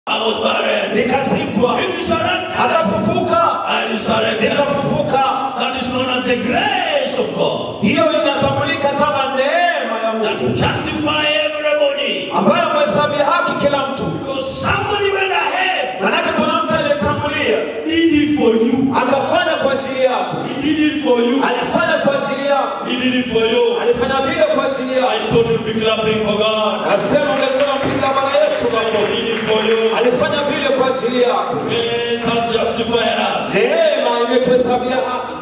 I was buried. nikazikwa, He resurrected. akafufuka, I resurrected. nikafufuka. That is known as the grace of God. Hiyo inatambulika kama neema ya That Mungu justify everybody. ambayo amehesabia haki kila mtu. Because somebody went ahead. Manake kuna mtu aliyetangulia Did it for you. akafanya kwa ajili yako, He did it for you. alifanya kwa ajili yako, He did it for you. alifanya vile kwa ajili yako. I thought you'd be clapping for God. Nasema ungekuwa mpiga Bwana Yesu He makofi. did it for you. Alifanya vile kwa ajili yako. Grace has justified us. Neema imetuhesabia haki.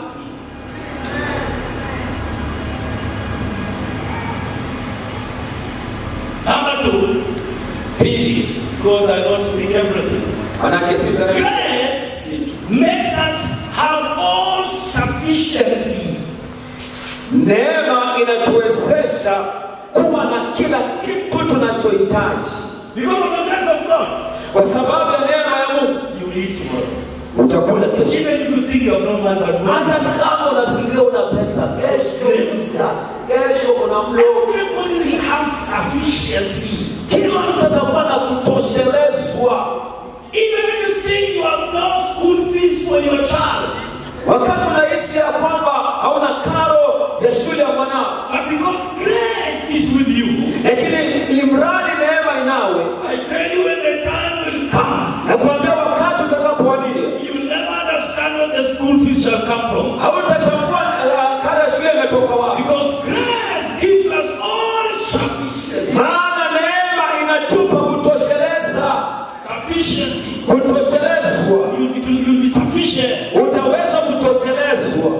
Number two, Pili, because I don't speak everything. manake sita Grace makes us have all sufficiency. neema inatuwezesha kuwa na kila kitu tunachohitaji Because of the grace of God, kwa sababu ya neema ya Mungu. you will eat tomorrow. Utakula kesho, Even if you think you have no money, but no. hata kama unafikiria una pesa, kesho uta- kesho una mlo. Everybody will have sufficiency. Kila mtu atakuwa na kutoshelezwa. Even if you think you have no school fees for your child, Wakati unahisi ya kwamba hauna karo ya shule ya mwanao, but because grace is with you, lakini imradi neema inawe, I tell you when the time will come, na kuambia wakati utakapowadia, you will never understand where the school fees shall come from. hautatambua uh, karo ya shule imetoka wapi, Because grace gives us all sufficiency. maana neema inatupa kutosheleza, Sufficiency. kutoshelezwa. You, it will, you'll be sufficient. Utaweza kutoshelezwa.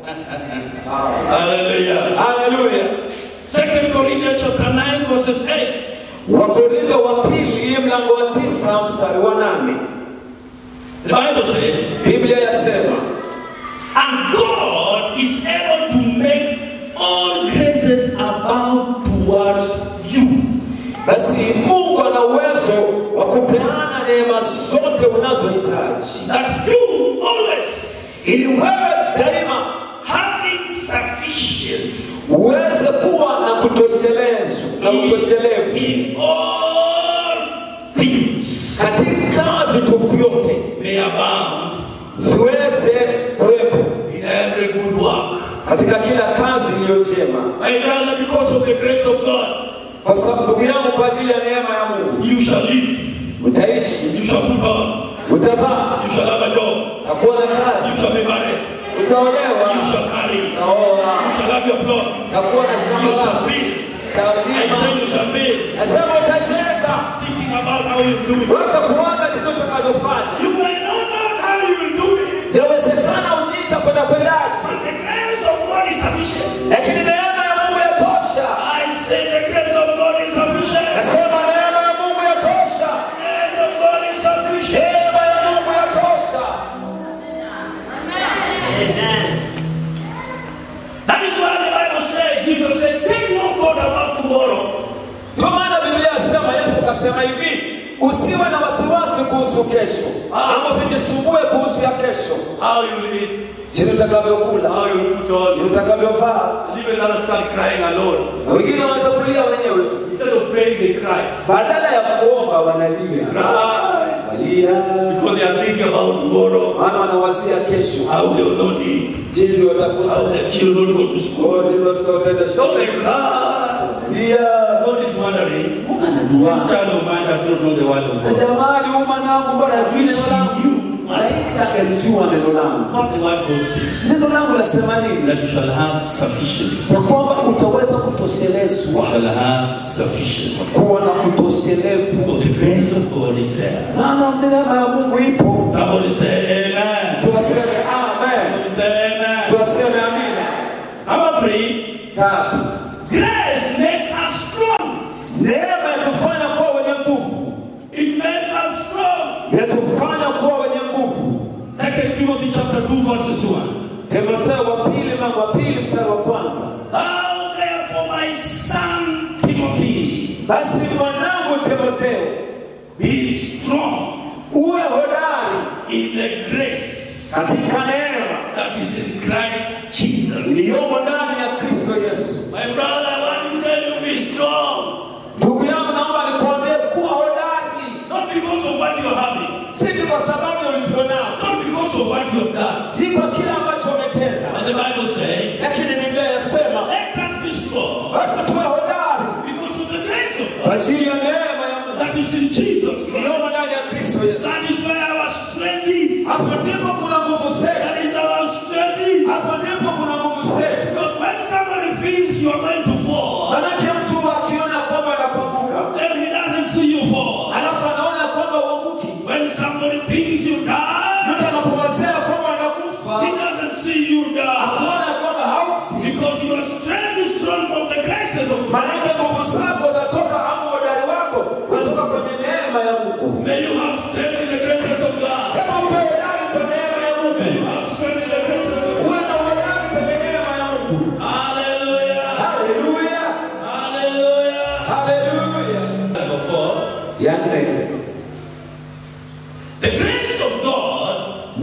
Hallelujah. Haleluya. Second Corinthians chapter 9, verses 8. Wakorintho wa pili mlango wa tisa mstari wa nane The Bible says, Biblia yasema And God is able to make all graces abound towards you. basi Mungu ana uwezo wa kupeana neema zote unazohitaji That you always ili wewe daima having sufficiency uweze kuwa na kutoshelezwa na utoshelevu in all things katika vitu vyote may abound viweze kuwepo in every good work. katika kila kazi iliyo njema, My brother, because of the grace of God, kwa sababu ndugu yangu, kwa ajili ya neema ya Mungu you shall live, utaishi, you shall put on, utavaa, you shall have a job, utakuwa na you kazi, shall be married, utaolewa, you shall marry, you utaoa, shall have your plot, utakuwa na you shamba shall lako, build. I utalima. say you shall build. Nasema utajenga, Thinking about how you do it. wacha kuwaza kitu utakavyofanya. You may not know how you will do it, Yawezekana ujiita kwenda kwendaje, but the grace of God is sufficient. lakini neema ya Mungu yatosha. I say the grace of God is sufficient. Nasema neema ya Mungu yatosha, The grace of God is sufficient. neema ya Mungu yatosha. That is why the Bible says, Jesus said, take no thought about tomorrow. Ndio maana Biblia yasema, Yesu kasema hivi, usiwe na wasiwasi kuhusu kesho, ama usijisumbue kuhusu ya kesho, How you will eat, jinsi utakavyokula, how you will put on. jinsi utakavyovaa. And even others start crying alone. Na wengine wanaweza kulia wenyewe tu, Instead of praying, they cry. badala ya kuomba wanalia, Cry. walia, Because they are thinking about tomorrow. maana wanawazia kesho, How they will not eat. jinsi watakusa How their children will go to school. Oh, ndizo tutautenda So they shule. cry. Lia. God is wondering, Mungu this anajua. child of mine does not know the word of Sasa God. jamani, huyu mwanangu mbona hajui neno langu? Malaika angelijua neno langu. What the word God says, Neno langu lasema nini? that you shall have sufficiency. Ya kwamba utaweza You kutoshelezwa, shall have sufficiency. kuwa na kutoshelevu. For the grace of God is there. Maana neema ya Mungu ipo. Somebody say amen. Tuwaseme amen, Somebody say amen. tuwaseme amina. Number three, Tatu, grace makes us strong. neema yatufanya kuwa wenye nguvu, It makes us strong. yatufanya kuwa wenye nguvu. Second Timothy chapter 2 verses 1. Timotheo wa pili mlango wa pili mstari wa kwanza. Thou therefore my son Timothy, Basi mwanangu Timotheo, be strong uwe hodari in the grace katika neema that is in Christ Jesus. iliyomo ndani ya Kristo Yesu. My brother, I want to tell you be strong. Ndugu yangu, naomba nikuambie kuwa hodari, Not because of what you you are having, si tu kwa sababu ya ulivyo nao, not because of what you have done. si kwa kile ambacho umetenda, And the Bible says, lakini Biblia yasema let us be strong basi tuwe hodari because of the grace of kwa God ajili ya neema ya Mungu that is in Jesus Christ. iliyomo ndani ya Kristo Yesu. That is where our strength is. Hapo ndipo kuna nguvu zetu, That is our strength is. hapo ndipo kuna nguvu zetu. Because when somebody feels you are going to fall, Manake mtu akiona kwamba anapanguka, then he doesn't see you fall. alafu anaona kwamba uanguki, When somebody thinks you die, mtu anapowazea kwamba anakufa, he doesn't see you die. akuona kwamba haufi, Because your strength is drawn from the graces of God. manake nguvu zako zatoka ama udari wako unatoka kwenye neema ya Mungu. May you have strength in the graces of God. Kama upe udari kwa neema ya May Mungu, you have strength in the graces of God. uwe na udari kwenye neema ya Mungu. Hallelujah. Haleluya, Hallelujah. haleluya. Number four, Ya nne, the grace of God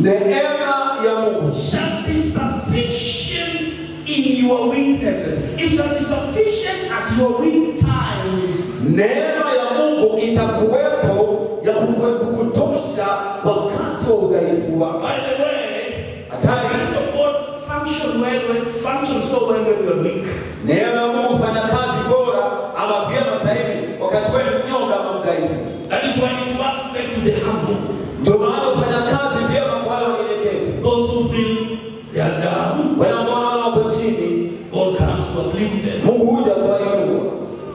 neema ya Mungu shall be sufficient in your weaknesses. It shall be sufficient at your weak times. Neema ya Mungu itakuwepo ya kukwe- kukutosha wakati wa udhaifu wako. By the way, the Hatari, grace of God function well when it functions so well when you are weak. neema ya Mungu hufanya kazi bora ama vyema zaidi wakati wewe ni mnyonge ama mdhaifu. That is why it works well to the humble. Ndio maana hufanya kazi vyema kwa wale wanyenyekevu. Those who feel they are down, Wale ambao wanaona wako chini, God comes to uplift them. Mungu huja kuwainua,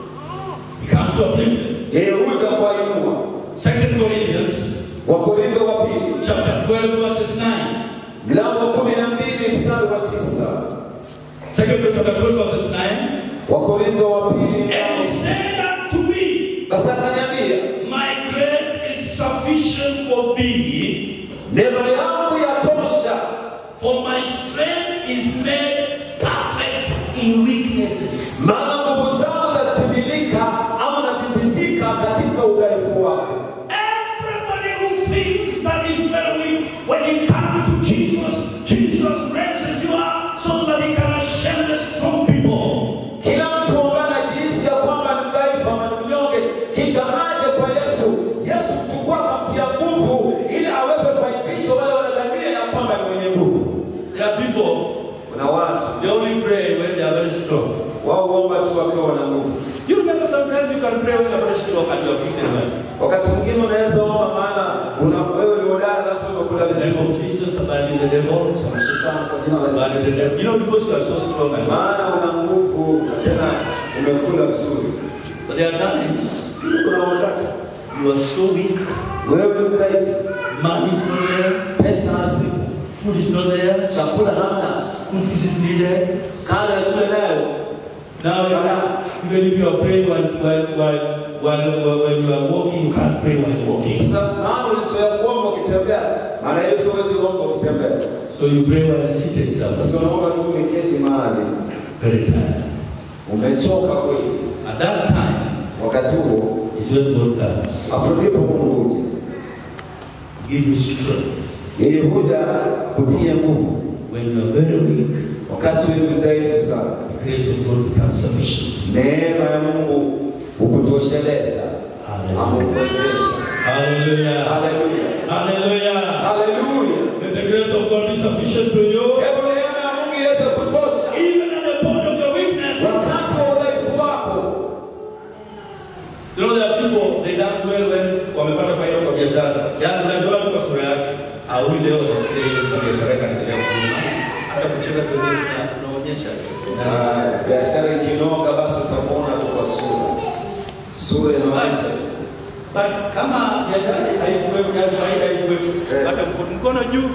He comes to uplift them. yeye huja kuwainua. Second Corinthians Wakorintho wa pili chapter 12, verses 9. mlango wa kumi na mbili mstari wa tisa. Second Corinthians chapter 12, verses 9. Wakorintho wa pili And he said unto me, basi akaniambia, My grace is sufficient for thee, neema yangu yatosha for my strength is made perfect in weaknesses. maana nguvu zao zatimilika ama nathibitika katika udhaifu wako. Everybody who thinks that is very weak, when you come to Jesus, Jesus raises you up so that he can shame the strong people. Kila mtu ambaye anajihisi ya kwamba ni mdhaifu ama ni mnyonge, kisha aje kwa Yesu. Yesu mchukua akamtia nguvu ili aweze kuaibisha wale wanadhania ya kwamba ni mwenye nguvu. There are people, Kuna watu they only pray when they are very strong. wao huomba tu wakiwa wana nguvu. You remember sometimes you can pray when you are very strong and you are beaten well. Wakati mwingine unaweza omba, maana una wewe ni hodari, alafu umekula The name vizuri. of Jesus, abide in the devil. Shetani kwa jina la Abide in the devil. You know, because you are so strong and maana una nguvu na tena umekula vizuri. But there are times Kuna wakati you are so weak, wewe ni mdhaifu, money is not there, pesa hasimu, food is not there, chakula hamna, school fees is needed. karo ya shule nayo. Now, you can't, even if you are praying while, while, while, while, while, when you are walking, you can't pray while walking. Sasa maana ulizoea kuomba ukitembea, maana hiyo siwezi kuomba ukitembea. So you pray while seated somewhere. Basi unaomba tu umeketi mahali, Very tired. umechoka kweli. At that time Wakati huo is when God comes. hapo ndipo Mungu huja. Give you strength. Yeye huja kutia nguvu. When you are very weak, Wakati wewe ni mdhaifu sana, the grace of God becomes sufficient. neema ya Mungu hukutosheleza, Hallelujah. amekuwezesha. Hallelujah. Haleluya, Hallelujah. haleluya. May the grace of God be sufficient to you. Hebu neema ya Mungu iweze kutosha Even at the point of your weakness. wakati wa udhaifu wako. You know there are people they dance well when wamepata faida kwa biashara. Yaani unajua tu kwa sura yake. Au leo ile kwa biashara kaendelea kuuma. Hata kucheza pembeni na unaonyesha. Na biashara ikinoga, basi utamuona tu kwa sura, sura inaonyesha tu. But kama biashara haikuwepo na faida haikuwepo, Eh. hata mkono- mkono juu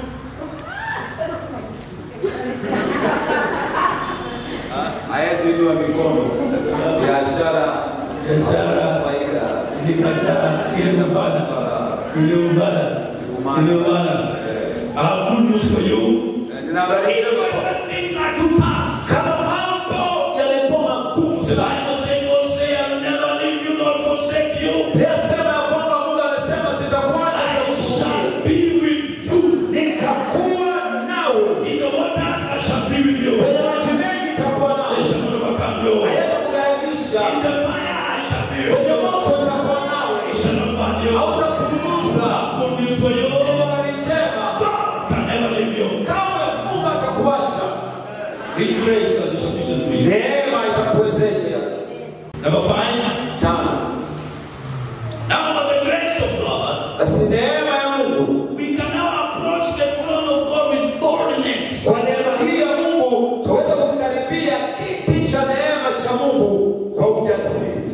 Hawezi inua mikono, biashara biashara faida ilikataa ile nafasi iliyombana iliyombana. I have good news for you. Ninabadilisha Even when things are too tough. kama mambo yalikuwa magumu The sana. Bible says, God say, I'll never leave you nor forsake you. Yasema ya kwamba Mungu amesema sitakuacha I sitakushusha. shall be with you. Nitakuwa nawe. In the waters, I shall be with you. Kwenye maji mengi nitakuwa They nawe. shall not overcome you. In Hayatakughadhabisha. the fire, I shall be with Kwenye you. moto nitakuwa nawe. They shall not burn you. Hautakuunguza. good news for you. habari njema God can never leave you. kamwe mungu atakuacha His grace is sufficient for you. neema itakuwezesha Number five. tano Now, by the grace of God, basi neema ya mungu we can now approach the throne of God with boldness. kwa neema hii ya mungu tuweza kukikaribia kiti cha neema cha mungu kwa ujasiri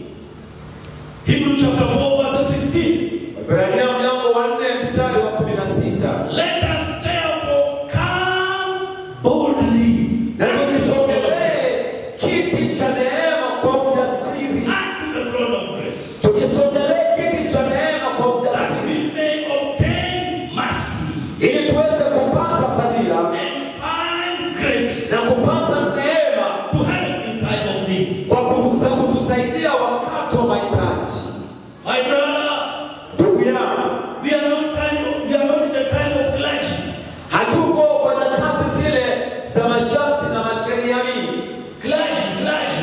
Hebrew chapter 4, verse 16. Ibrania mlango wa nne mstari wa kumi na sita Let us therefore come boldly na tukisogelee kiti cha neema kwa ujasiri unto the throne of grace, tukisogelee kiti cha neema kwa that ujasiri we may obtain mercy ili tuweze kupata fadhila and find grace na kupata neema to help in time of need. kwa kutu- za kutusaidia wakati wa mahitaji My brother, ndugu yangu we are not time of, we are not in the time of clergy. hatuko kwa nyakati zile za masharti na masheria mingi Clergy, clergy.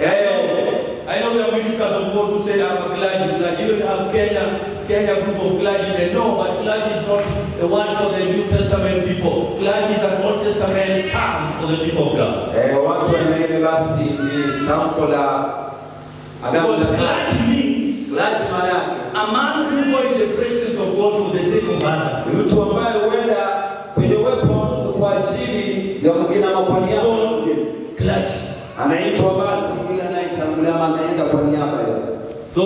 Eh, I know we have ministers of God who say I'm a clergy, clergy. Even have Kenya, Kenya group of clergy, they know, but clergy is not the one for the New Testament people. Clergy is an Old Testament term for the people of God. eh, watu wanaile basi ni tamko la agano Because la kale. clergy means lazima yake a man who go in the presence of God for the sake of others. ni mtu ambaye huenda kwenye uwepo wa Mungu kwa ajili ya mwingine ama kwa niaba ya mwingine Clergy. anaitwa basi ile anayetangulia ama anaenda kwa niaba ya So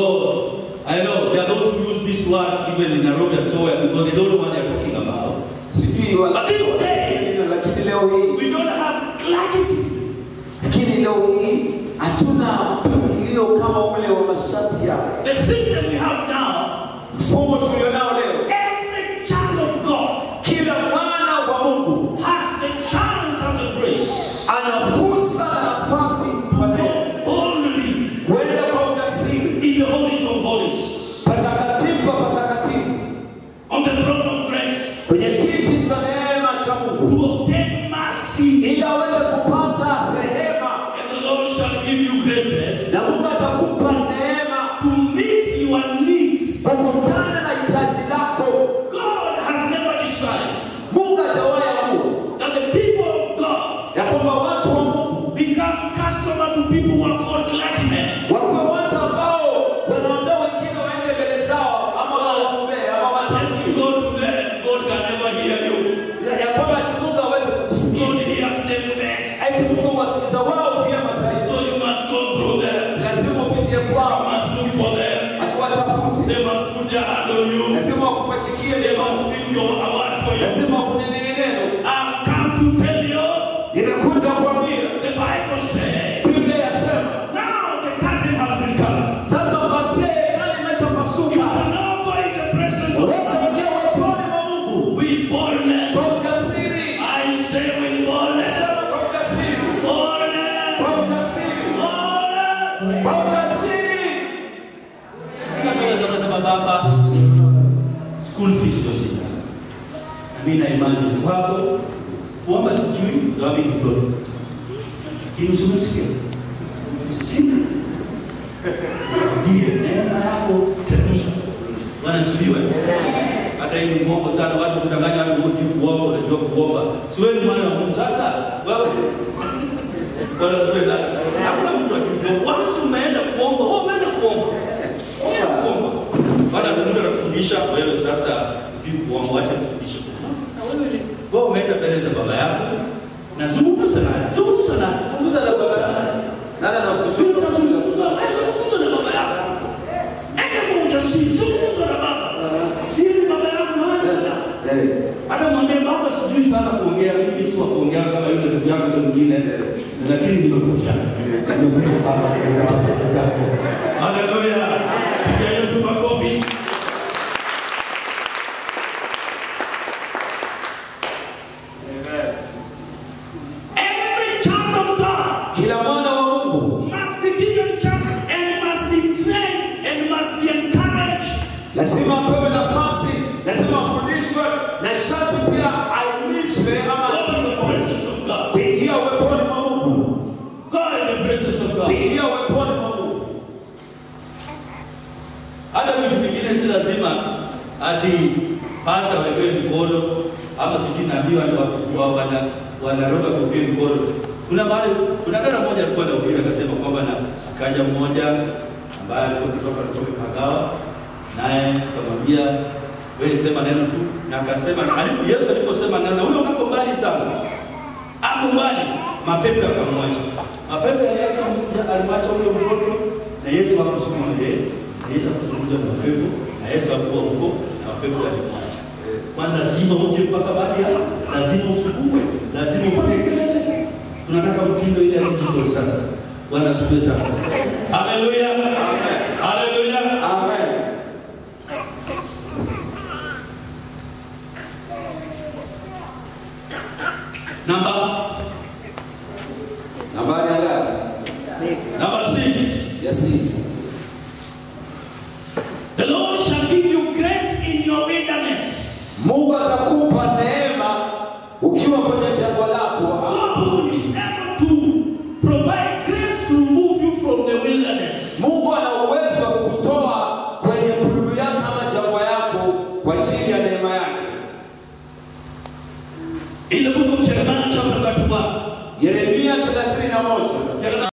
I know there are those who use this word even in Nairobi and so on because they don't know what they're talking about. sijui wala But these days lakini leo hii we don't have clergy system. lakini leo hii hatuna mpangilio kama ule wa masharti yao The system we have now, mfumo tulionao leo every child of God kila mwana wa mungu has the chance and the grace ana fursa na nafasi pale boldly kwenda kwa ujasiri in the holies of holies patakatifu pa patakatifu on the throne of grace kwenye kiti cha neema cha mungu to obtain mercy. ili aweze kupata rehema And the Lord shall give you graces na mungu atakupa neema to meet your needs. kukutana na hitaji lako God has never decided mungu atawahi amua that the people of God ya kwamba watu wa mungu become customer to people who are called clergymen. wakuwe watu ambao wanaondoa wengine waende mbele zao ama waombee ama As you watamki go to them, God can never hear you. ya- ya kwamba ati mungu aweze God kukusikiza hears them best. ati mungu wasikiza wao vyema zaidi So you must go through them. lazima upitie You kwao must look for them. ati watafute They must put their hand on you. lazima wakupachikie They neno must speak your a word for you. lazima wakunenee neno I've come to tell you, nimekuja kuambia the Bible says, biblia yasema now the curtain has been cut. sasa pazia ya hekalu You imeshapasuka can now go in the presence of unaweza God kuingia uweponi mwa mungu with boldness. kwa ujasiri I say with boldness. sema kwa ujasiri Boldness. kwa ujasiri Boldness. kwa ujasiri Sema baba, school fees ndio sina. Na mimi na imani wako kuomba sijui ndio mimi kidogo. Lakini usimsikie. Sina. Ndiye neema yako tabia. Bwana sifiwe. Hata hivi mwongo sana watu kudanganya watu wote kuomba unajua kuomba. Si wewe ni mwana wa Mungu sasa. Wewe Bwana sifiwe sana. Hakuna mtu akijua once umeenda kuomba, wewe umeenda kuomba. Umeenda kuomba. Bwana Mungu anakufundisha wewe sasa hivi kuomba, acha kufundisha. Na wewe wewe umeenda mbele za baba yako na zungumza naye. Zungumza naye. Zungumza na baba yako. nani anakusudia Zungumza zungumza na baba yako. Ende kwa ujasiri, zungumza na baba. Siri baba yako maana. Eh, Hata mwambie baba sijui sana kuongea, mimi si wa kuongea kama yule ndugu yako yule mwingine. Lakini nimekuja. Nimekuja baba kwa zako. Haleluya. Piga Yesu makofi. Every child of God kila mwana wa mungu must be given chance and must be trained and must be encouraged lazima apewe nafasi lazima afundishwe na sharti pia aimizwe ama go to the presence of God. kuingia uweponi mwa mungu Go in the presence of God. kuingia uweponi mwa mungu ati pasta wewe mkono ama sijui naambiwa wa- wa- wana wanaroga kuhubiri mkono. Kuna mahali kuna dada mmoja alikuwa anahubiri akasema kwamba na akaja mmoja ambaye alikuwa kutoka kutoka Kagawa naye akamwambia wewe sema neno tu, na akasema alipo Yesu aliposema neno, huyo ako mbali sana, ako mbali, mapepo yakamwacha. Mapepo yaliacha alimwacha huyo mtoto, na Yesu hakusukuma yeye, na Yesu hakuzungumza na mapepo, na Yesu hakuwa huko, na mapepo yalimwacha. Kwani lazima uje mpaka baadhi ya lazima usukumwe, lazima ufanye kelele. Tunataka mtindo ile ya digital sasa. Bwana asifiwe sana. Haleluya. Haleluya. Amen. Namba Nambari ya ngapi? number 6. Ya sita. The Lord shall give you grace in your wilderness. Mungu atakupa neema ukiwa kwenye jangwa lako. God is able to provide grace to remove you from the wilderness. Mungu ana uwezo wa kukutoa kwenye bululu yako ama jangwa yako kwa ajili ya neema yake. In the book of Jeremiah chapter 31, Yeremia 31. Jeremiah